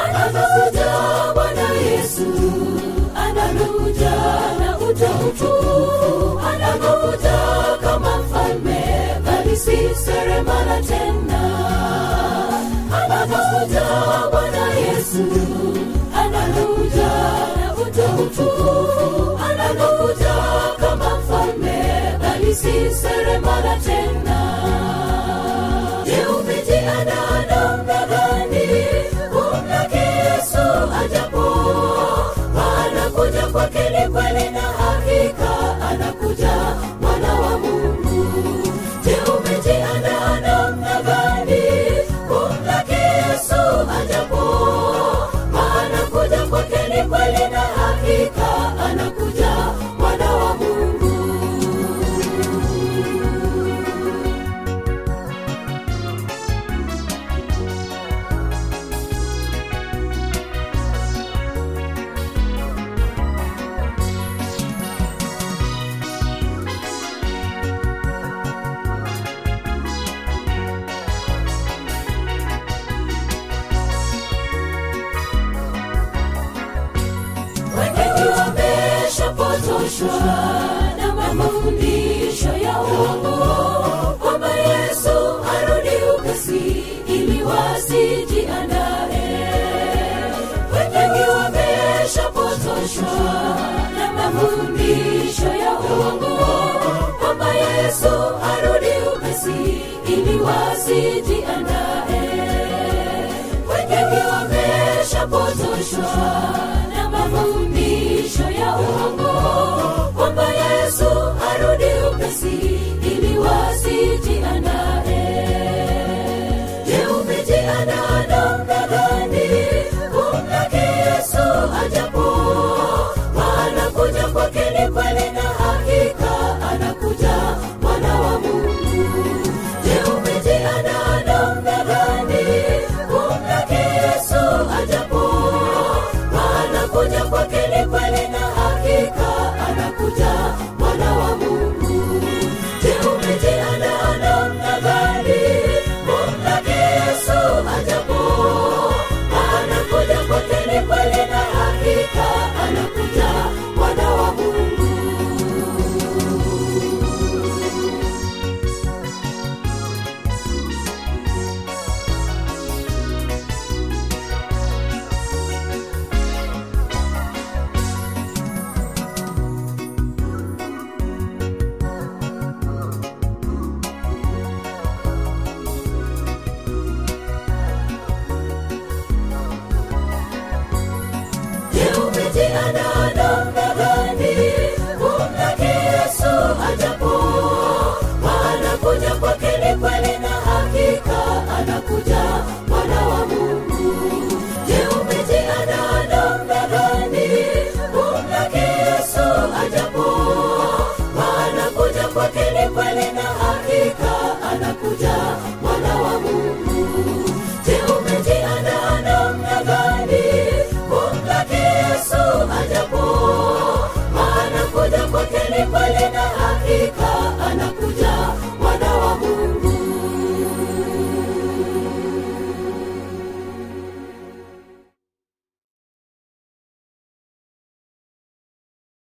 anakuja bwana yesu anakuja na utautufu anakuja kama mfalme bali si seremala tena anakuja bwana yesu anakuja na utautufu anakuja kama mfalme bali si seremala tena Je, umejiandaa namna gani kumlaki Yesu ajapo? Anakuja kwake ni kweli na hakika, anakuja mwana wa Mungu. Je, umejiandaa namna gani kumlaki Yesu ajapo? Anakuja kwake ni kweli na hakika, anakuja mwana wa Mungu. wengi wameshapotoshwa na mafundisho ya uongo kwamba yesu arudi upesi ili wasijiandae wengi wameshapotoshwa na mafundisho ya uongo kwamba yesu arudi upesi ili wasijiandae wengi wameshapotoshwa